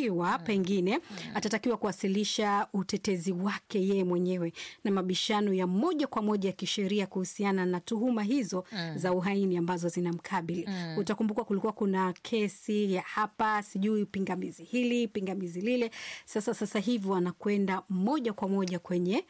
ikiwa pengine atatakiwa kuwasilisha utetezi wake yeye mwenyewe na mabishano ya moja kwa moja ya kisheria kuhusiana na tuhuma hizo za uhaini ambazo zinamkabili. Utakumbuka kulikuwa kuna kesi ya hapa, sijui pingamizi hili pingamizi lile. Sasa sasa hivi wanakwenda moja kwa moja kwenye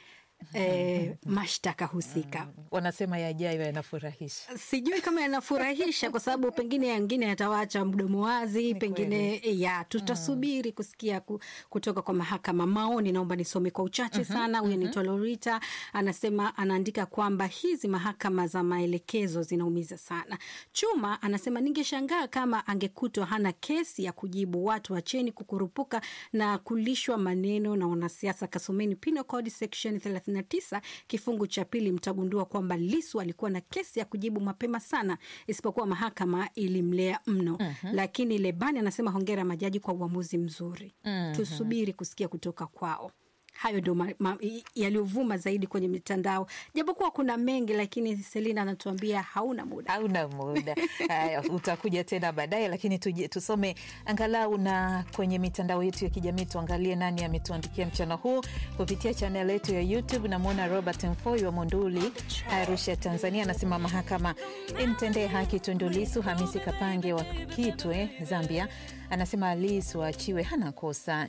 eh, mashtaka husika. Wanasema yajayo yanafurahisha. Sijui kama yanafurahisha kwa sababu pengine yangine yatawacha mdomo wazi, pengine ya tutasubiri kusikia ku- kutoka kwa mahakama. Maoni naomba nisome kwa uchache sana. Huyu anaitwa Lorita, anasema anaandika kwamba hizi mahakama za maelekezo zinaumiza sana. Chuma anasema ningeshangaa kama angekutwa hana kesi ya kujibu. Watu wacheni kukurupuka na kulishwa maneno na wanasiasa. Kasomeni Penal Code section 39 kifungu cha pili, mtagundua kwamba Lisu alikuwa na kesi ya kujibu mapema sana, isipokuwa mahakama ilimlea mno. Lakini Lebani anasema hongera majaji kwa uamuzi mzuri. Tusubiri kusikia kutoka kwao. Hayo ndio ma- ma- yaliyovuma zaidi kwenye mitandao, japokuwa kuna mengi, lakini Selina anatuambia hauna muda. hauna muda. Haya, utakuja tena baadaye, lakini tuje, tusome angalau na kwenye mitandao yetu ya kijamii, tuangalie nani ametuandikia mchana huu kupitia chanel yetu ya YouTube. Namwona Robert Mfoi wa Monduli, Arusha, Tanzania, anasema mahakama imtendee haki Tundu Lissu. Hamisi Kapange wa Kitwe, Zambia, anasema Lissu achiwe, hana kosa.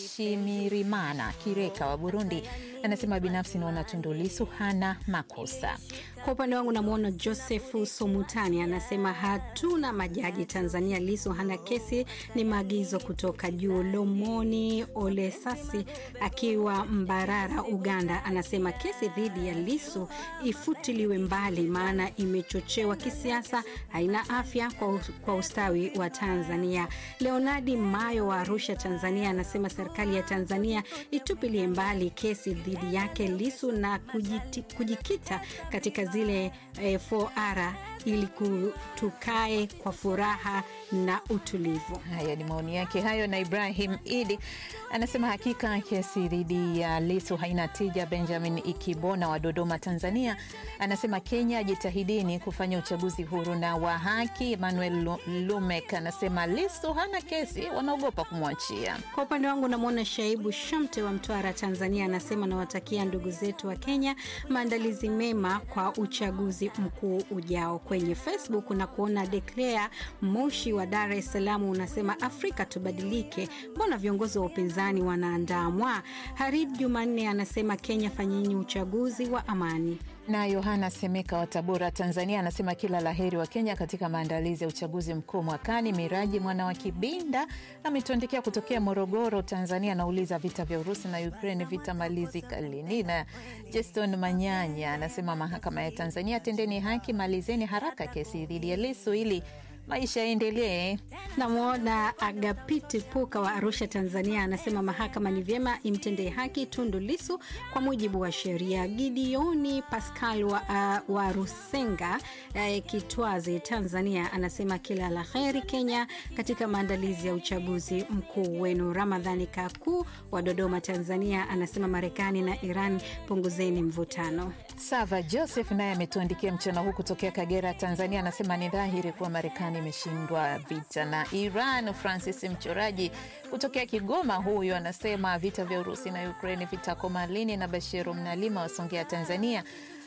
Nshimirimana Kireka wa Burundi anasema binafsi naona Tundu Lissu hana makosa. Kwa upande wangu namwona Josefu Somutani anasema hatuna majaji Tanzania, Lisu hana kesi, ni maagizo kutoka juu. Lomoni Olesasi akiwa Mbarara, Uganda, anasema kesi dhidi ya Lisu ifutiliwe mbali, maana imechochewa kisiasa, haina afya kwa, us- kwa ustawi wa Tanzania. Leonardi Mayo wa Arusha, Tanzania, anasema serikali ya Tanzania itupilie mbali kesi dhidi yake Lisu na kujiti, kujikita katika zile eh, 4R ili ku- tukae kwa furaha na utulivu. Haya ni maoni yake hayo. Na Ibrahim Idi anasema hakika kesi dhidi ya Lisu haina tija. Benjamin Ikibona wa Dodoma, Tanzania, anasema Kenya jitahidini kufanya uchaguzi huru na wa haki. Emmanuel Lu- Lumek anasema Lisu hana kesi, wanaogopa kumwachia. Kwa upande wangu namwona Shaibu Shamte wa Mtwara, Tanzania, anasema nawatakia ndugu zetu wa Kenya maandalizi mema kwa uchaguzi mkuu ujao. Kwenye Facebook na kuona Declare Moshi wa Dar es Salaam unasema Afrika tubadilike, mbona viongozi wa upinzani wanaandamwa? Harid Jumanne anasema Kenya fanyeni uchaguzi wa amani. Na Yohana Semeka wa Tabora, Tanzania, anasema kila laheri wa Kenya katika maandalizi ya uchaguzi mkuu mwakani. Miraji mwana wa Kibinda ametuandikia kutokea Morogoro, Tanzania, anauliza vita vya Urusi na Ukraine vitamalizika lini? Na Jeston Manyanya anasema mahakama ya Tanzania, tendeni haki, malizeni haraka kesi dhidi ya Lisu ili maisha yaendelee. Namwona Agapiti Puka wa Arusha, Tanzania, anasema mahakama ni vyema imtendee haki Tundu Lisu kwa mujibu wa sheria. Gideoni Pascal wa, uh, wa Rusenga uh, Kitwazi, Tanzania, anasema kila la heri Kenya katika maandalizi ya uchaguzi mkuu wenu. Ramadhani Kaku wa Dodoma, Tanzania, anasema Marekani na Iran punguzeni mvutano. Sava Joseph naye ametuandikia mchana huu kutokea Kagera, Tanzania, anasema ni dhahiri kuwa Marekani imeshindwa vita na Iran. Francis Mchoraji kutokea Kigoma, huyu anasema vita vya Urusi na Ukraini vitakoma lini? Na Bashiru Mnalima wa Songea, Tanzania,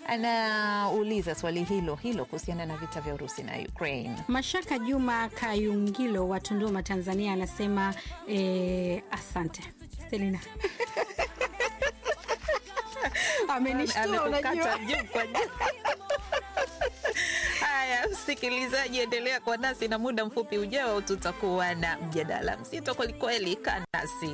anauliza swali hilo hilo kuhusiana na vita vya Urusi na Ukraine. Mashaka Juma Kayungilo wa Tunduma, Tanzania, anasema eh, asante Selina. Amenishtua, unajua. Amekukata juu kwa juu. Haya, msikilizaji, endelea kwa nasi na muda mfupi ujao tutakuwa na mjadala mzito kwelikweli. Kaa nasi.